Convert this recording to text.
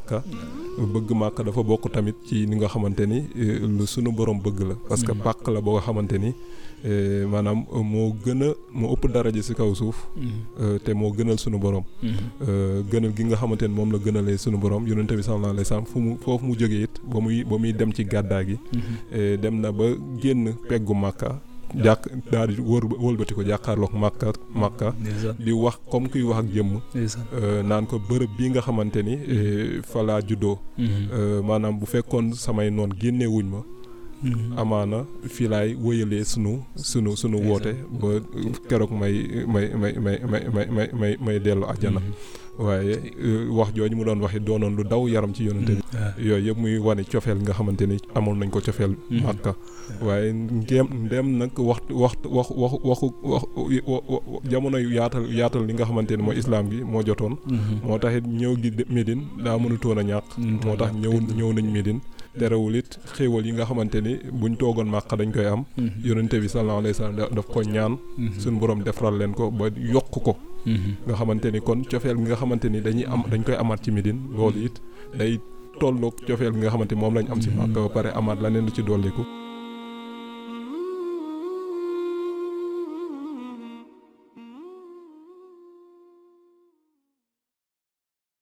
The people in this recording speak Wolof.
màkka bëgg màkka dafa bokk tamit ci ni nga xamante ni lu sunu borom bëgg la parce que pàkk la boo nga xamante ni maanaam moo gën a moo ëpp daraja ci kaw suuf te moo gënal sunu borom gënal gi nga xamante ni moom la gënalee sunu borom yonente bi sallallahu alayhi wasallam fu mu foofu mu jógee it ba muy ba muy dem ci gàddaa gi dem na ba génn peggu màkka jàkk daal di wër wëlbati ko jàkkaarloog màkka màkka di wax comme kuy wax ak jëmm naan ko bërëb bii nga xamante ni fa laa juddoo maanaam bu fekkoon samay noon génnewuñ ma amaana fii laay wëyalee sunu sunu sunu woote ba keroog may may may may may may may may may dellu àjjana waaye wax jooju mu doon waxi doonoon lu daw yaram ci yonente bi yooyu yëpp muy wane cofeel nga xamante ni amoon nañ ko cofeel màkka waaye ngeem ndem nag waxtu waxtu wax waxu waxu wax jamono yu yaatal yaatal li nga xamante ni mooy islaam gi moo jotoon moo tax it ñëw gi Médine daa mënutoon a ñàkk moo tax ñëw ñëw nañ Médine terewul it xéewal yi nga xamante ni buñ toogoon màkk dañ koy am yonente bi sallallahu alayhi wa sallam daf ko ñaan suñ borom defaral leen ko ba yokk ko nga xamante ni kon cofeel gi nga xamante ni dañuy am dañ koy amaat ci Médine loolu it day tolloog cofeel gi nga xamante ni moom lañ am si màkk ba pare amaat leneen lu ci dolliku